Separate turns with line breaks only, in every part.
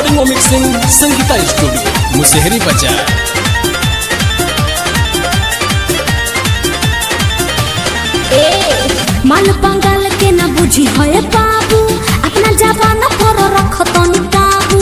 Recording और mixing Sangeeta studio Musehri बाजार
ए माल बंगाल के ना बुझी है बाबू अपना जवान पर रख तनी काबू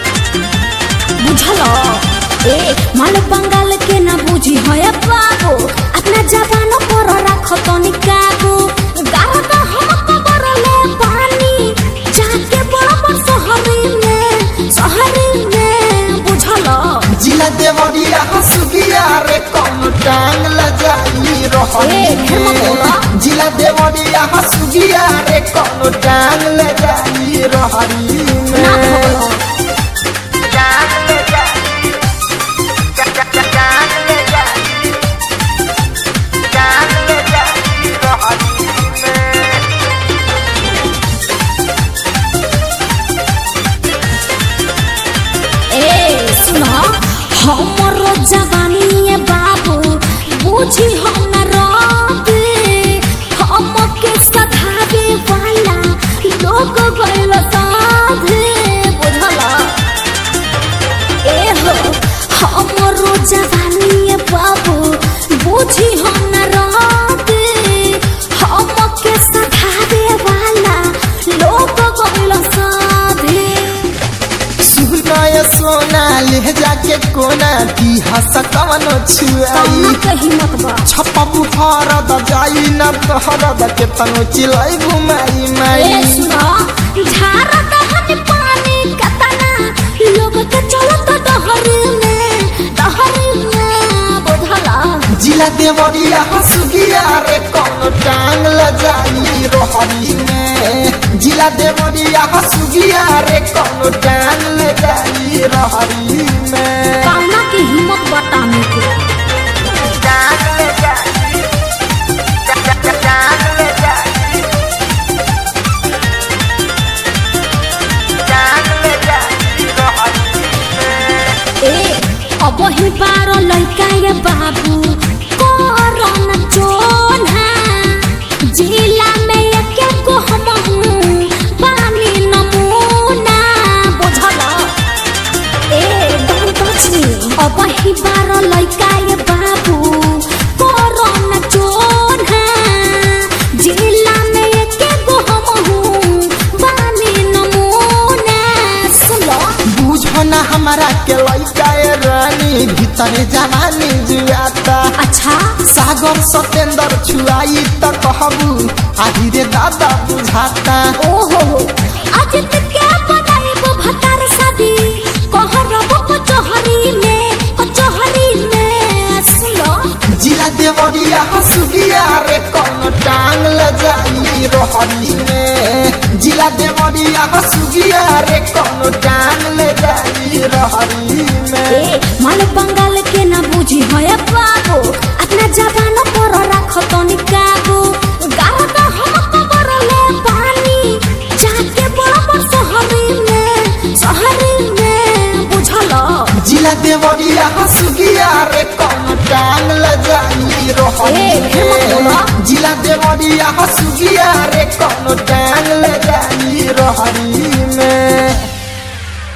बुझल ए माल बंगाल के ना बुझी है बाबू अपना जवान पर रख तनी काबू गाल का हम कबर ले पानी जाके बराबर शहरी में शहरी में बुझल
जिला देवरिया हसुगिया रे कौन टांग लजाई
ए,
रहनी
फिर मत बोला।
जिला देवरिया हसुगिया रे कौन टांग लजाई रहनी
ना भगलो
टांग लजाई टांग लजाई टांग लजाई रहनी
ए सुनो हमरो जवानी ए बाबू बुझी हम न रबे हम के सधावे वाला लोग गइल साधे बुझला ए हो हमरो जवानी ए बाबू बुझी हम न रबे हम के सधावे वाला लोग गइल साधे
सुनाय सोना ले जाके कोना की हस कवनो छुआई
कौना के हिम्मत बा
छप्पा बुहार द जाई न तोहर द के तनो चिलाई घुमाई
ए
माई
सुनो झारा दहन पानी कतना लोग के चलत दहरी में दहरी में बुझला
जिला देवरिया हसुगिया रे कौन टांग लजाई रोहरी में जिला देवरिया हसुगिया रे कौन टांग लजाई रोहरी में
कौना की हिम्मत बताने के
टांग लजाई टांग लजाई टांग लजाई रोहरी
ए अब ही बारो लइका ये बाबू कोरोना जोना जिला में एक को हम पानी नमूना बुझला ए don't touch me अब ही बारो लइका ये बाबू कोरोना जोना जिला में एक को हम पानी नमूना सुनो
बुझो ना हमारा के लइका ए रानी भीतर जवानी जुआता
अच्छा
सागर सतेंद्र छुआई त कहबू आही रे दादा बुझाता
ओहो आज तक क्या बनाइब भतार शादी कहरब कचहरी में कचहरी में सुनो
जिला देवरिया हसुगिया रे कौन टांग लजाई रोहनी में जिला देवरिया हसुगिया रे कौन टांग लजाई रोहनी में
ए माल बंगाल के ना बुझी है बाबू अपना जवान पर रख तनी काबू गाल का हम कबर ले पानी जाके बराबर शहरी में शहरी में बुझलो
जिला देवरिया हसुगिया रे कौन टांग लजाई रोहनी
ए, फिर मत बोला।
में जिला देवरिया हसुगिया रे कौन टांग लजाई रोहनी